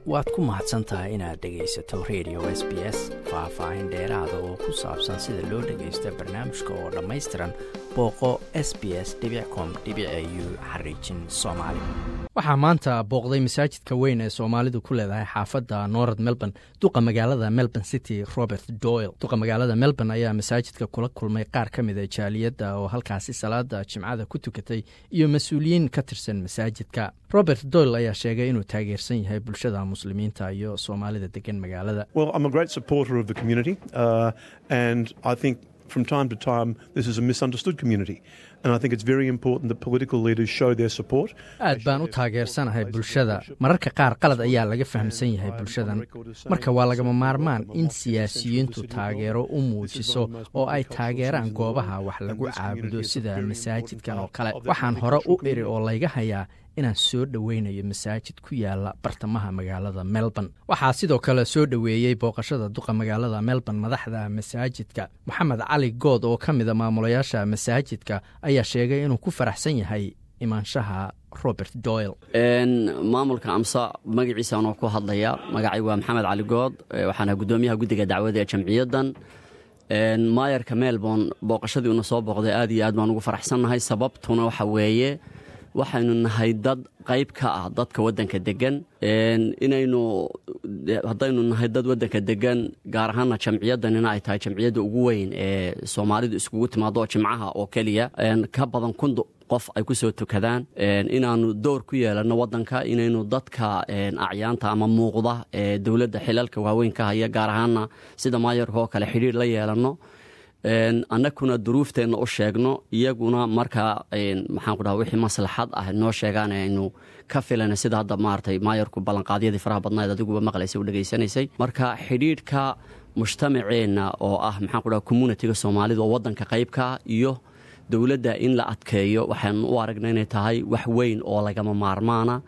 waad ku mahadsan tahay inaad dhegaysato radio s b s faah-faahin dheeraada oo ku saabsan sida loo dhagaysto barnaamijka oo dhammaystiran booqo s b s com u xariijin soomaali waxaa maanta booqday masaajidka weyn ee soomaalidu ku leedahay xaafadda north melbourne duqa magaalada melbourne city robert doyle duqa magaalada melbourne ayaa masaajidka kula kulmay qaar ka mid a jaaliyadda oo halkaasi salaada jimcada ku tukatay iyo mas-uuliyiin ka tirsan masaajidka robert doyle ayaa sheegay inuu taageersan yahay bulshada muslimiinta iyo soomaalida degan magaalada from time to time this is a misunderstood community and I think it's very important that political leaders show their support. aad baan u taageersanahay bulshada mararka qaar qalad ayaa laga fahamsan yahay bulshadan marka waa lagama maarmaan in siyaasiyiintu taageero u muujiso oo ay taageeraan goobaha wax lagu caabudo sida masaajidkan oo kale waxaan hore u iri oo layga hayaa inaan soo dhoweynayo masaajid ku yaala bartamaha magaalada melbourne waxaa sidoo kale soo dhoweeyey booqashada duqa magaalada melbourne madaxda masaajidka moxamed cali good oo ka mida maamulayaasha masaajidka ayaa sheegay inuu ku faraxsan yahay imaanshaha robert doyle maamulka amsa magaciisa anoo ku hadlaya magacay waa maxamed cali good waxaana guddoomiyaha guddiga dacwada ee jamciyaddan maayarka melbourne booqashadii una soo booqday aad iyo aad baan ugu faraxsannahay sababtuna waxa weeye waxaynu nahay dad qayb ka ah dadka waddanka degan inaynu haddaynu nahay dad waddanka degan gaar ahaana jamciyaddanina ay tahay jamciyadda ugu weyn ee soomaalidu iskugu timaado jimcaha oo keliya ka badan kun qof ay ku soo tukadaan inaannu door ku yeelanno waddanka inaynu dadka acyaanta ama muuqda ee dowladda xilalka waaweyn ka haya gaar ahaana sida maayarka oo kale xidhiir la yeelanno annaguna duruufteenna u sheegno iyaguna markaa maxaan ku dhaha wixii maslaxad ah noo sheegaan aynu ka filana sida hadda maaragtay maayarku ballanqaadyadii faraha badnayd adiguba maqlaysay u dhegaysanaysay marka xidhiidhka mujtamaceenna oo ah maxaan ku dhaha communitiga soomaalida oo waddanka qaybka ah iyo dowladda in la adkeeyo waxaanu u aragna inay tahay wax weyn oo lagama maarmaana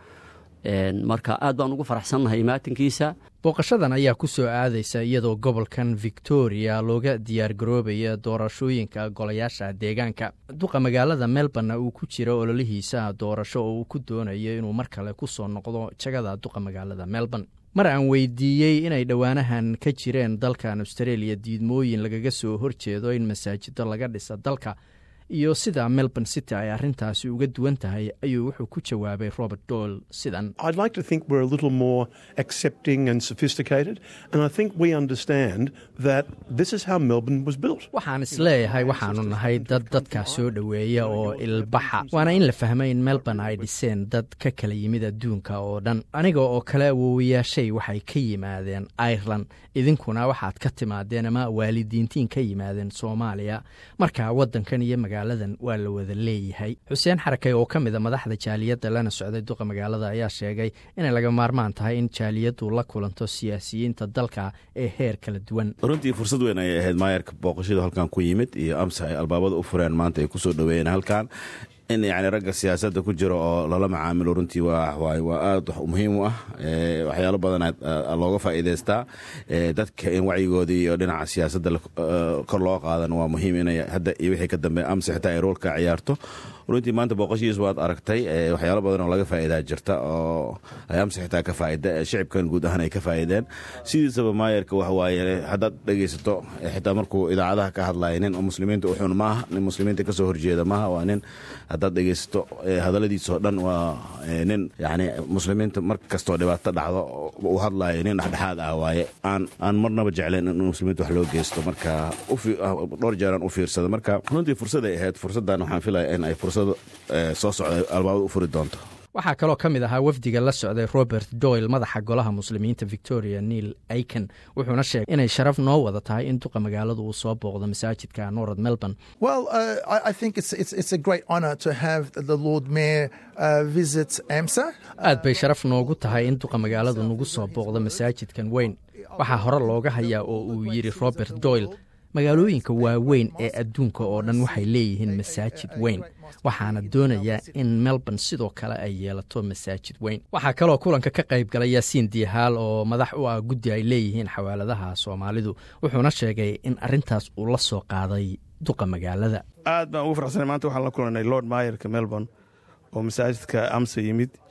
marka aad baan ugu faraxsannahay imaatinkiisa booqashadan ayaa ku soo aadaysa iyadoo gobolkan victoria looga diyaargaroobaya doorashooyinka golayaasha deegaanka duqa magaalada melbourne uu ku jiro ololihiisa doorasho oo uu ku doonayo inuu mar kale ku soo noqdo jagada duqa magaalada melbourne mar aan weydiiyey inay dhowaanahan ka jireen dalkan australia diidmooyin lagaga soo horjeedo in masaajido laga dhisa dalka iyo sida melbourne city ay arrintaasi uga duwan tahay ayuu wuxuu ku jawaabay robert doyle sidan I'd like to think we're a little more accepting and sophisticated, and I think we understand that this is how Melbourne was built. waxaan isleeyahay waxaanu nahay dad dadkaa soo dhoweeya oo ilbaxa waana in la fahmay in melbourne ay dhiseen dad ka kala yimid adduunka oo dhan aniga oo kale awoowayaashay waxay ka yimaadeen ireland idinkuna waxaad ka timaadeen ama waalidiintiin ka yimaadeen soomaaliya marka waddankan iyo magaaladan waa la wada leeyahay xuseen xarakay oo ka mida madaxda jaaliyadda lana socday duqa magaalada ayaa sheegay inay laga maarmaan tahay in jaaliyaddu la kulanto siyaasiyiinta dalka ee heer kala duwan runtii fursad weyn ayay ahayd maayarka booqashada halkan ku yimid iyo amsa ay albaabada u fureen maanta ay ku soo dhoweeyeen halkan in yani ragga siyaasadda ku jiro oo lala macaamilo runtii waa waa aad muhiim u ah waxyaalo badan looga faa'iidaystaa dadka in wacyigoodii iyo dhinaca siyaasadda kor loo qaadan waa muhiim inay hadda iyo wixii ka dambe amse xitaa ay roolka ciyaarto runtii maanta booqashihiis waad aragtay waxyaalo badan oo laga faa'iidaa jirta oo ay amse xitaa ka faa'ida shicibkan guud ahaan ay ka faa'iideen sidiisaba maayarka waxa waaye haddaad dhegaysato xitaa markuu idaacadaha ka hadlaya nin muslimiinta u xun maaha nin muslimiinta kasoo horjeeda maaha waa nin haddaad dhegaysato hadalladiisoo dhan waa nin yani muslimiinta mar kastoo dhibaato dhacdo uu hadlayo nin dhexdhexaad ah waaye aan aan marnaba jeclayn in muslimiinta wax loo geysto marka dhowr jeeraan u fiirsada marka runtii fursaday ahayd fursaddan waxaan filaya in ay fursad soo socda albaabada u furi doonto waxaa kaloo ka mid ahaa wafdiga la socday robert doyle madaxa golaha muslimiinta victoria neil aiken wuxuuna sheegay inay sharaf noo wada tahay in duqa magaaladu uu soo booqdo masaajidka north melbourne Well, uh, I, I think it's, it's, it's a great honour to have the Lord Mayor uh, visit AMSA. aad bay sharaf noogu tahay in duqa magaaladu nagu soo booqdo masaajidkan weyn waxaa hore looga hayaa oo uu yidhi robert doyle magaalooyinka waaweyn ee adduunka oo dhan waxay leeyihiin masaajid weyn waxaana doonayaa in melbourne sidoo kale ay yeelato masaajid weyn waxaa kaloo kulanka ka qayb galay yaasiin diihaal oo madax u ah guddi ay leeyihiin xawaaladaha soomaalidu wuxuuna sheegay in arrintaas uu la soo qaaday duqa magaalada aad baan ugu farxsanay maanta waxaan la kulanay lord mayerka melbourne oo masaajidka amsa yimid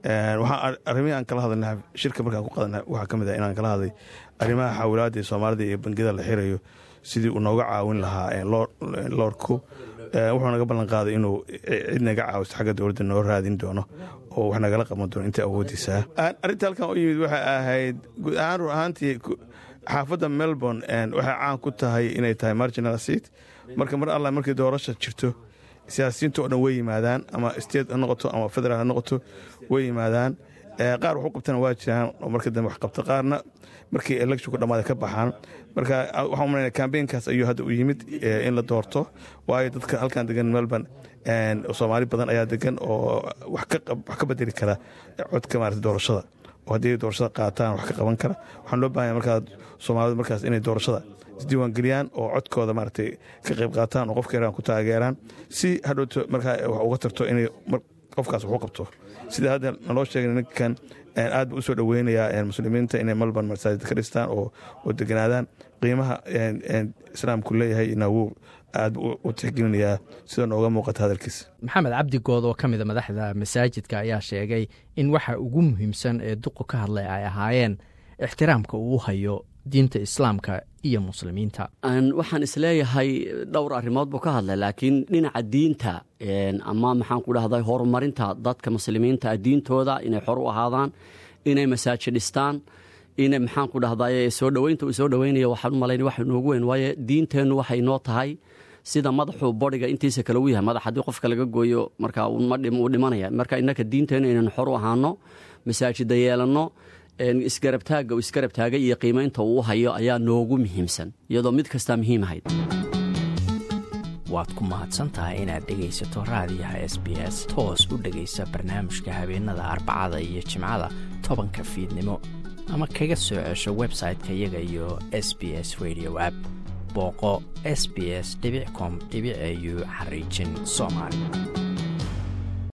waxaa arrimihii aan kala hadalna shirka markaan ku qadanay waxaa ka mid ah inaan kala hadlay arrimaha xawilaadda ee soomaalida iyo bangiyada la xirayo sidii uu nooga caawin lahaa loorku wuxuu naga ballan qaaday inuu cid naga caawisto xagga dowladda noo raadin doono oo wax nagala qaban doono inta awoodiisaa arrinta halkan u yimid waxay ahayd guud ahaan rur ahaantii xaafadda melbourne waxay caan ku tahay inay tahay marginal seat marka mar alla markii doorasha jirto siyaasiyiinta oo dhan way yimaadaan ama state ha noqoto ama federaal ha noqoto way yimaadaan qaar wax u qabtana waa jiraan oo marka dambe wax qabta qaarna markii electionku dhammaada ka baxaan marka waxaan umalayna kambeynkaas ayuu hadda u yimid in la doorto waayo dadka halkan degan melbourne soomaali badan ayaa degan oo wax ka bedeli kara codka maarata doorashada oo haddii doorashada qaataan wax ka qaban kara waxaan loo bahanya markaa soomaalidu markaas inay doorashada isdiiwaangeliyaan oo codkooda maaragtay ka qayb qaataan oo qofka yaraan ku taageeraan si hadhowto markaa wax uga tarto inay qofkaas wax u qabto sida hadda naloo sheegay ninkan aad buu usoo dhoweynayaa muslimiinta inay melbourne masaajid ka dhistaan oo deganaadaan qiimaha islaamku leeyahay inawuu aad buu u tixgelinayaa sida nooga muuqata hadalkiisa maxamed cabdigood oo ka mida madaxda masaajidka ayaa sheegay in waxa ugu muhiimsan ee duqu ka hadlay ay ahaayeen ixtiraamka uu hayo diinta islaamka iyo muslimiinta waxaan isleeyahay dhowr arrimood buu ka hadlay laakiin dhinaca diinta ama maxaan ku dhahday horumarinta dadka muslimiinta diintooda inay xor u ahaadaan inay masaajid dhistaan inay maxaan ku dhahday soo dhoweynta uu soo dhoweynaya waxaan u malayn wax inoogu weyn waayo diinteennu waxay noo tahay sida madaxuu bodhiga intiisa kale u yahay madax haddii qofka laga gooyo marka uu dhimanaya marka innaka diinteennu inaynu xor u ahaano masaajida yeelanno isgarabtaagga uu isgarab taagay iyo qiimaynta uu u hayo ayaa noogu muhiimsan iyadoo mid kastaa muhiim ahayd waad ku mahadsantahay inaad dhegaysato raadiyaha s b s toos u dhegaysa barnaamijka habeenada arbacada iyo jimcada tobanka fiidnimo ama kaga soo cesho website-ka iyaga iyo s b s radio app booqo s b s com au xariijin soomaali